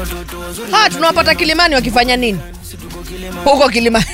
ha tunawapata kilimani wakifanya nini huko kilimani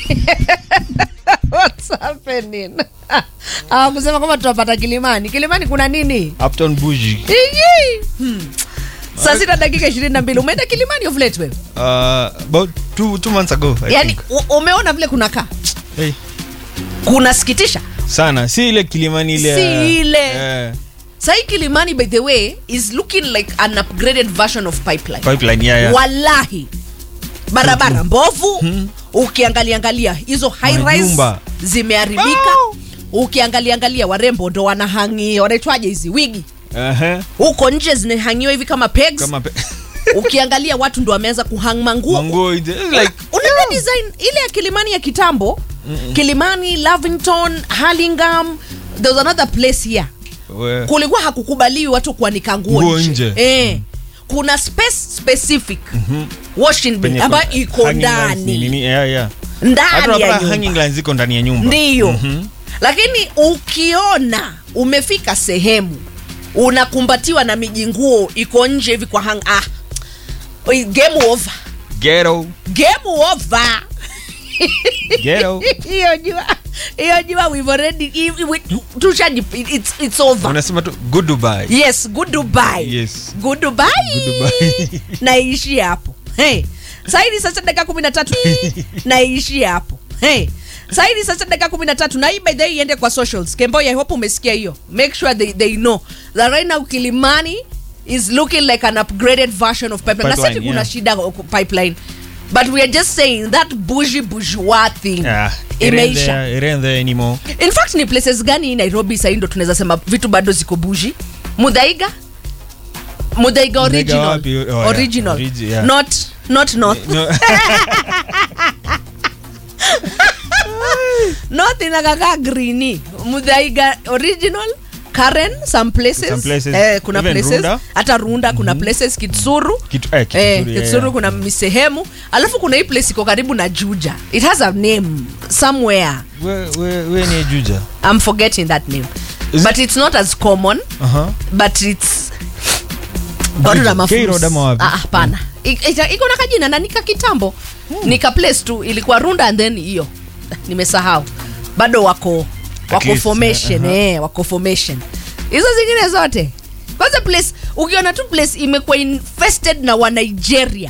What's happening? hawakusema kwamba tunawapata kilimani kilimani kuna nini Uptown Bougie. Iji! Hmm. saa sita dakika ishirini na mbili umeenda kilimani of late wewe Uh, about two, two months ago. I yaani think. u- umeona vile kunakaa Hey, kunasikitisha sana si ile kilimani ile Si ya- ile. eh, sahii kilimani by the way is looking like an upgraded version of pipeline pipeline yeah, yeah. wallahi barabara mbovu ukiangalia angalia hizo high rise Majumba. zimeharibika ukiangalia angalia warembo ndo wanahangi wanaitwaje hizi wigi Aha. huko nje zinahangiwa hivi kama pegs kama pe- ukiangalia watu ndo wameanza kuhang manguo manguo ije- it's like unaona design ile ya kilimani ya kitambo kilimani lavington harlingam there was another place here we- kulikuwa hakukubaliwi watu kuanika nguo Nguo nje, nje. Eh. kuna space specific washing bay penye ambayo kuna iko hanging lines ni ndani nini, yeah, yeah. Hata ndani ya unapata nyumba hanging lines ziko ndani ya nyumba ndiyo lakini ukiona umefika sehemu unakumbatiwa na miji nguo iko nje hivi kwa hang ah, oi, game over ghetto game over ghetto hiyo jua hiyo jua we've already i- we- tushaji it's, it's over unasema tu good Dubai yes good dubai Yes. good dubai, Good Dubai. naishi hapo hey. saidi sasa dakika kumi na tatu naishi hapo hey. saidi sasa dakika kumi na tatu na hii by the way iende kwa socials kemboy i hope umesikia hiyo make sure they, they know that right now kilimani is looking like an upgraded version of pipeline, na Pipeline, sisi kuna yeah. shida huko pipeline but we are just saying that bougie bourgeois thing Yeah, it ain't imeisha there- it ain't there anymore in fact ni places gani hii nairobi sahii ndo tunaweza sema vitu bado ziko bushi mudhaiga mudhaiga original wapi? Oh, yeah. original Origi- yeah. not not north No, north inakaka greeni mudhaiga original karen some places, Some places. Eh, kuna Even places Runda. hata runda kuna places kitsuru Kitu- eh, Kitsuru, Eh, yeah, kitsuru yeah. kuna misehemu alafu kuna hii place iko karibu na juja it has a name somewhere we- we- we ni juja i'm forgetting that name Is but it's not as common Aha. but it's watu na mafusi. K-Road ama wapi? Ah, hapana I- ita- iko na kajina na nika kitambo nika place tu ilikuwa runda and then hiyo nimesahau bado wako wako least, formation eh, aha. eh, wako formation hizo zingine zote kwanza place ukiona tu place imekuwa infested na wa Nigeria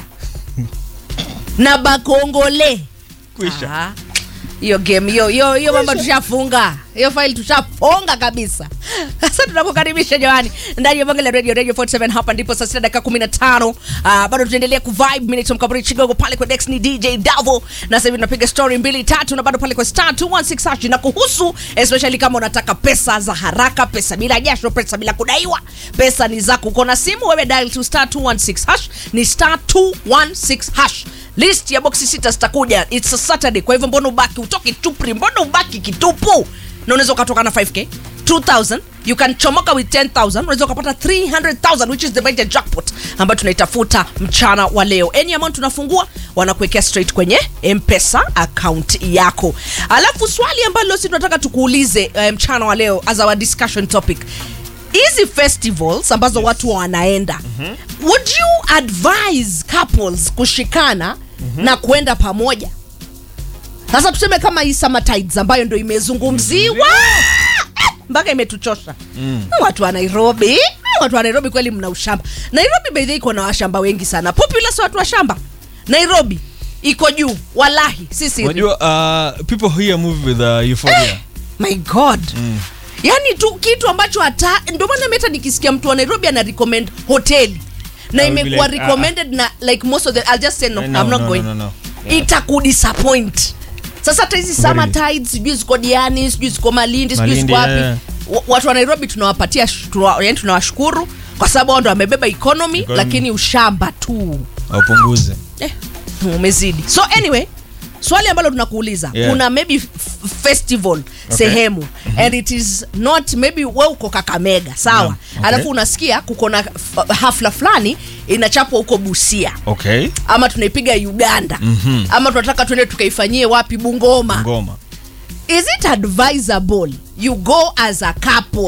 na bakongole Kwisha. Ah, hiyo game hiyo hiyo hiyo mambo tushafunga hiyo file tushafunga kabisa sasa tunakukaribisha jamani ndani ya bonge la radio radio 47 hapa ndipo saa sita dakika 15 uh, bado tunaendelea kuvibe minutes mkaburi chigogo pale kwa Dex ni DJ Davo na sasa hivi tunapiga story mbili tatu na bado pale kwa star 216 hash na kuhusu especially kama unataka pesa za haraka pesa bila jasho pesa bila kudaiwa pesa ni zako uko na simu wewe dial to star 216 hash ni star 216 hash list ya boksi sita zitakuja its a saturday kwa hivyo mbona ubaki utoke tupri mbona ubaki kitupu na unaweza ukatoka na 5k 2000 you can chomoka with 10000 unaweza ukapata 300000 which is the major jackpot ambayo tunaitafuta mchana wa leo any amount tunafungua wanakuwekea straight kwenye mpesa account yako alafu swali ambalo si tunataka tukuulize eh, mchana wa leo as our discussion topic hizi festivals ambazo yes. watu wanaenda mm-hmm. would you advise couples kushikana mm-hmm. na kwenda pamoja sasa tuseme kama hii summer tides ambayo ndo imezungumziwa mpaka imetuchosha mm. watu wa nairobi watu wa nairobi kweli mna ushamba nairobi baidhi iko na washamba wengi sana populous watu wa shamba nairobi iko juu walahi sisi unajua uh, people here move with uh, euphoria my god mm. yaani tu kitu ambacho hata ndio maana meta nikisikia mtu wa nairobi ana recommend hoteli na I will be imekuwa like, recommended na like most of the i'll just say no, Eh, no, i'm not no, going no, no, no. Yeah. itakudisappoint sasa hata hizi summer Very. tides sijui ziko diani sijui ziko malindi sijui Malindi, ziko wapi yeah. Wa- watu wa nairobi tunawapatia sh- tunawa- yani tunawashukuru kwa sababu wao ndo wamebeba economy, Economy. lakini ushamba tu aupunguze eh, umezidi so anyway swali ambalo tunakuuliza Yeah. kuna maybe f- festival sehemu mm-hmm. and it is not maybe we uko kakamega sawa Yeah. Okay. alafu unasikia kuko na f- hafla fulani inachapwa huko busia okay ama tunaipiga uganda Mhm. ama tunataka tuende tukaifanyie wapi bungoma ngoma is it advisable you go as a couple